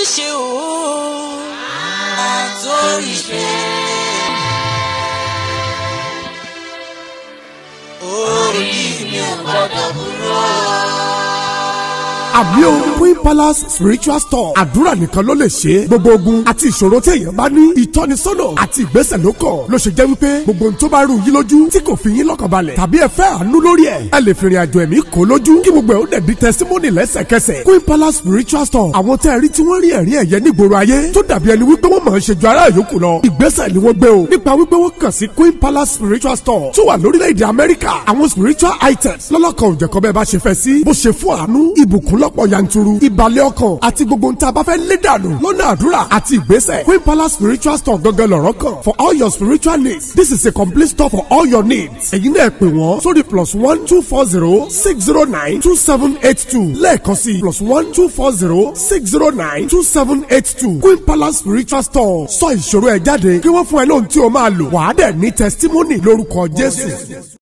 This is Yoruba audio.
àtòríṣe o àtòríṣe. orí mi ò gbọ́dọ̀ kúrò. àmì o queen palace spiritual store àdúrà nìkan ló lè ṣe é gbogbo ogun àti ìṣòro tí èèyàn bá ní ìtọ́nisọ́nà àti ìgbésẹ̀ ló kàn ló ṣe jẹ́ wípé gbogbo ohun tó bá rú yín lójú tí kò fi yín lọ́kàn balẹ̀ tàbí ẹ fẹ́ àánú lórí ẹ̀ ẹ lè fìrìn àjò ẹ̀mí kó lójú kí gbogbo ẹ̀ ó dẹ̀ di testimony lẹ́sẹ̀kẹsẹ̀ queen palace spiritual store àwọn tẹ́ ẹ rí tí wọ́n rí ẹ̀rí ẹ̀yẹ nígboro ayé tó dàbí ẹni wípé wọ́n máa ń ṣe ju ará yòókù lọ ìgbésẹ̀ ni wọ́n gbé o nípa wípé wọ́n kàn sí queen palace spiritual store tó wà lórílẹ̀‐èdè amẹ́ríkà àwọn spiritual items lọ́lọ́kan òjẹ̀kọ́ bẹ́ẹ̀ bá ṣe fẹ́ sí bó ṣe fún àánú ìbùkún lọ́pọ̀ yanturu ìbàlẹ̀ ọkàn àti gbogbo ohun tí a bá fẹ́ lé dànù lọ́nà àdúrà àti ìgbésẹ̀ queen palace spiritual store gangan lọ̀rọ̀ kan for all your spiritual needs this is a complete store for all your needs èyí náà pè wọ́n sórí plus one two four zero six zero nine two seven eight two lẹ́ẹ̀kan sí plus one two four zero six zero nine two seven eight two queen palace spiritual store sọ ìṣòro ẹ̀ jáde kí wọ́n fún ẹ lóhun tí o máa lò wàá dẹ̀ ní testimony lórúkọ jésù.